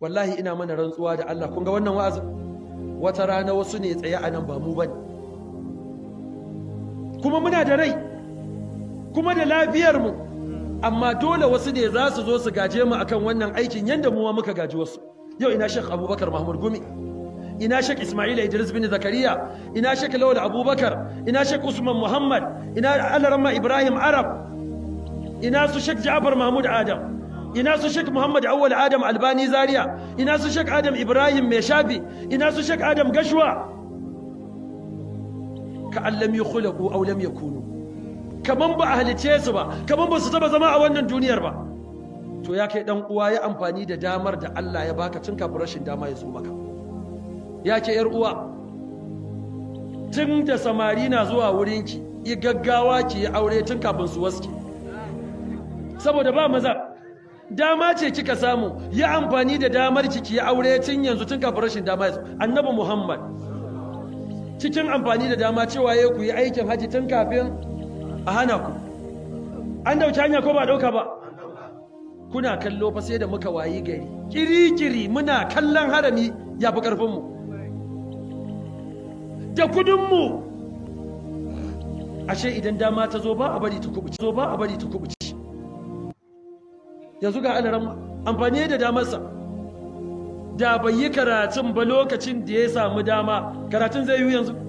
wallahi ina mana rantsuwa da Allah kun ga wannan wa'azin wata rana wasu ne tsaye a nan ba mu bane kuma muna da rai kuma da lafiyar mu amma dole wasu ne za su zo su gaje mu akan wannan aikin yanda mu muka gaji wasu yau ina Sheikh Abubakar Mahmud Gumi ina Sheikh Ismail Idris bin Zakariya ina Sheikh Lawal Abubakar ina Sheikh Usman Muhammad ina Alarama Ibrahim Arab ina su Sheikh Ja'far Mahmud Adam ina su Sheikh Muhammad Awwal Adam Albani Zaria ina su Sheikh Adam Ibrahim Mai Shafi ina su Sheikh Adam Gashwa ka allam yukhlaqu aw lam yakunu kaman ba a halice su ba kaman ba su taba zama a wannan duniyar ba to ya kai dan uwa ya amfani da damar da Allah ya baka tun kafin rashin dama ya zo maka ya ke yar uwa tun da samari na zuwa wurinki yi gaggawa ki yi aure tun kafin su waske saboda ba maza dama ce kika samu yi amfani da damar ki ki yi aure tun yanzu tun kafin rashin dama ya zo annabi muhammad cikin amfani da dama cewa ya ku yi aikin haji tun kafin a hana ku an dauki hanya ko ba dauka ba kuna kallo fa sai da muka wayi gari kiri-kiri muna kallon harami ya fi ƙarfinmu da kudinmu ashe idan dama ta zo ba a bari ta kubuci zo ba a bari ta kubuci yanzu ga alaran amfani da damarsa da bai yi karatun ba lokacin da ya samu dama karatun zai yi yanzu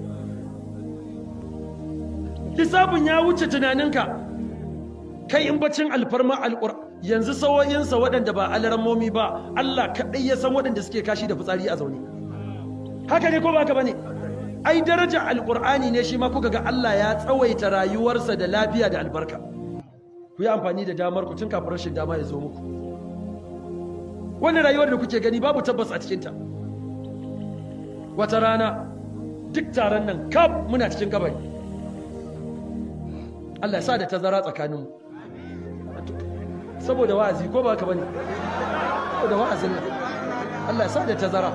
lissafin ya wuce tunaninka kai in bacin alfarma alƙur yanzu sawoyinsa waɗanda ba alarammomi ba Allah kaɗai ya san waɗanda suke kashi da fitsari a zaune haka ne ko ba ka ba ne ai daraja alƙur'ani ne shi ma kuka ga Allah ya tsawaita rayuwarsa da lafiya da albarka ku yi amfani da damar ku tun kafin rashin dama ya zo muku wannan rayuwar da kuke gani babu tabbas a cikinta wata rana duk taron nan kaf muna cikin kabari Allah ya sa da tazara tsakaninmu saboda wa'azi ko ba ka bane saboda wa'azin nan Allah ya sa da tazara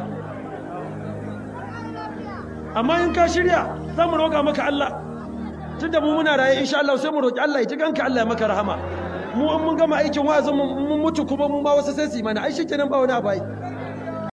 amma in ka shirya za mu roƙa maka Allah tunda mu muna raye insha Allah sai mu roƙi Allah ya ji ganka Allah ya maka rahama mu an mun gama aikin wa'azin mu mun mutu kuma mun ba wasu sai su yi mana ai shikenan ba wani abai